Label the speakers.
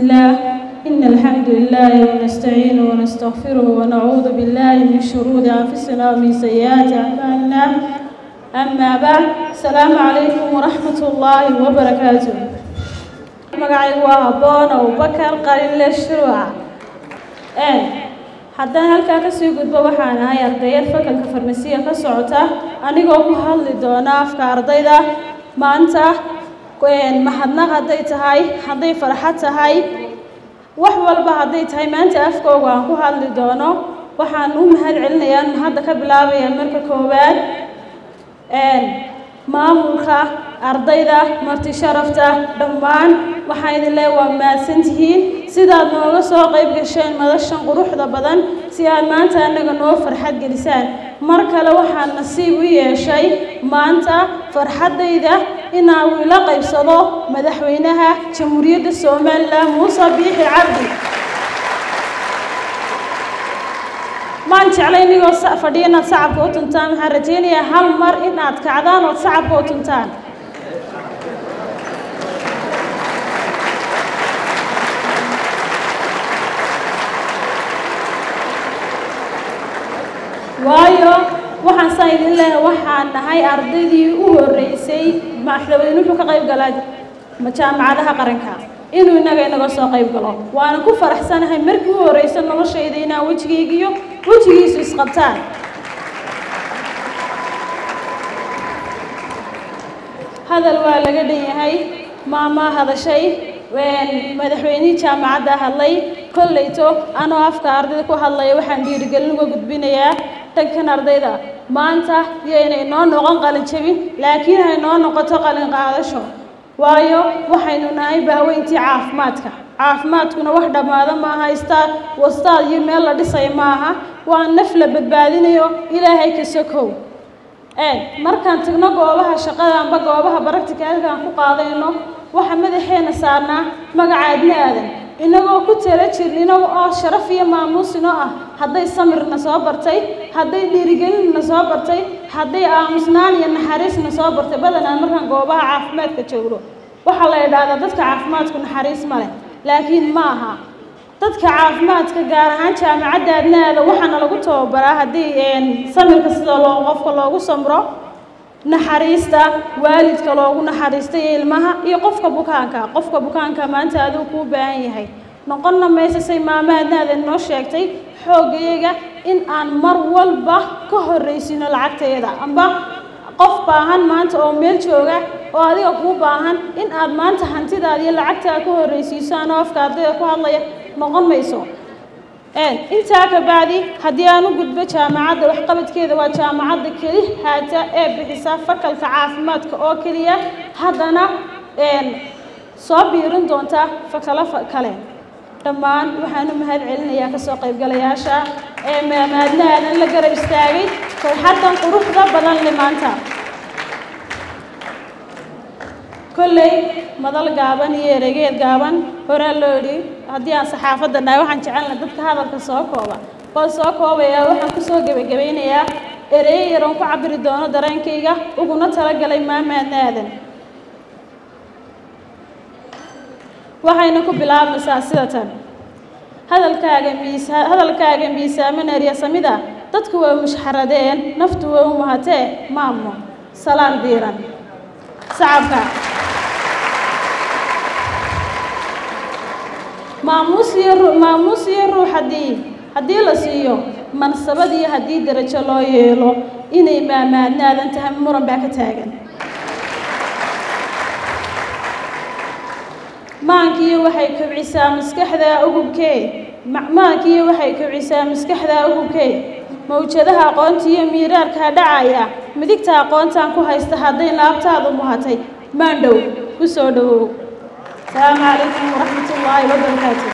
Speaker 1: الله إن الحمد لله ونستعينه ونستغفره ونعوذ بالله من شرور أنفسنا ومن سيئات أعمالنا أما بعد السلام عليكم ورحمة الله وبركاته magacaygu waa habboon abubakar qalinle shuruuca haddaan halkaa kasii gudbo waxaan ahay ardayad fakalka farmasiya ka socota anigoo ku hadli doona afka ardayda maanta mahadnaq hadday tahay hadday farxad tahay wax walba hadday tahay maanta afkooga aan ku hadli doono waxaan u mahad celinayaa mahadda ka bilaabaya marka koowaad maamulka ardayda marti sharafta dhammaan waxaan idin leeya waa mahadsantihiin sidaad nooga soo qayb gasheen madashan quruxda badan si aad maanta annaga noo farxad gelisaan mar kale waxaan nasiib u yeeshay maanta farxaddayda inaan ila qaybsado madaxweynaha jamhuuriyadda somalilan muuse biixi cabdi maan jeclay inigoo fadhiya inaad sacabka u tuntaan waxaan rajaynayaa hal mar inaad kacdaan ood sacabka u tuntaan waayo waxaan saa idin leeyahay waxaan nahay ardaydii u horreysay madaxweyne wuxuu ka qayb galaa jaamacadaha qaranka inuu innaga inaga soo qayb galo waana ku faraxsanahay markii u horreysa noloshayda inaan wejigaygiyo wejigiisu isqabtaan hadal waa laga dhan yahay maamaa hadashay madaxweynihii jaamacadda hadlay kolleyto anoo afka ardayda ku hadlaya waxaan dhiirigelin uga gudbinayaa dhankan ardayda maanta yaynay noo noqon qalin jabin laakiin hay noo noqoto qalin qaadasho waayo waxaynu nahay bahweyntii caafimaadka caafimaadkuna wax dhammaado maaha istaad wastaad iyo meel la dhisayo maaha waa naf la badbaadinayo ilaahay ka sokow markaan tagno goobaha shaqada amba goobaha baracticalka aan ku qaadayno waxa madaxeena saarnaa magaca adna aadan inagoo ku tala jirn inaga oo sharaf iyo maamuus inoo ah hadday samirna soo bartay hadday dhiirigelinna soo bartay hadday aamusnaan iyo naxariisna soo bartay badanaa markaan goobaha caafimaadka joogno waxaa la idhaahdaa dadka caafimaadku naxariis ma leh laakiin ma aha dadka caafimaadka gaar ahaan jaamacadda adnaada waxaana lagu tababaraa haddii samirka sida loo qofka loogu samro naxariista waalidka loogu naxariista iyo ilmaha iyo qofka bukaanka qofka bukaanka maanta aduu kuu baahan yahay noqonna mayse say maamaadnaada noo sheegtay xooggayaga in aan mar walba ka horraysino lacagteeda amba qof baahan maanta oo meel jooga oo adiga kuu baahan in aad maanta hantidaada iyo lacagtaada ka horraysiiso anoo afka ardayda ku hadlaya noqon mayso intaa ka bacdi haddii aan u gudbo jaamacadda waxqabadkeeda waa jaamacadda keli haata ee bixisa fakalka caafimaadka oo keliya haddana soo biirin doonta fakalo kale dhammaan waxaan u mahad celinayaa kasoo qaybgalayaasha ee maamaadnaadan la garab istaagay farxaddan quruxda badan le maanta kolley madal gaaban iyo eregeed gaaban horaa loo idhi haddii aan saxaafadda nahay waxaan jecelna dadka hadalka soo kooba oo soo koobaya waxaan kusoo gebagabaynayaa ereye yaroon ku cabiri doono dareenkayga uguna talagalay maamaadna aadan waxayna ku bilaabmaysaa sida tan hadalkaaga miisa hadalkaaga miisaaman eryasamida dadku way mushxaradeen naftu way u mahatee maamo salaan diiran sacabka maamuus iyo maamuus iyo ruux haddii haddii la siiyo mansabad iyo haddii darajo loo yeelo inay maamaadnaadan tahay muran baa ka taagan maankiiyo waxay kobcisaa maskaxda ugubkee maankiiyo waxay kobcisaa maskaxda ugubkee mawjadaha aqoonta iyo miiraarkaa dhacaya midigta aqoontaan ku haysta hadday laabtaadu muhatay maandhow ku soo dhowow asalaamu calaykum waraxmat ullaahi wabarakaatu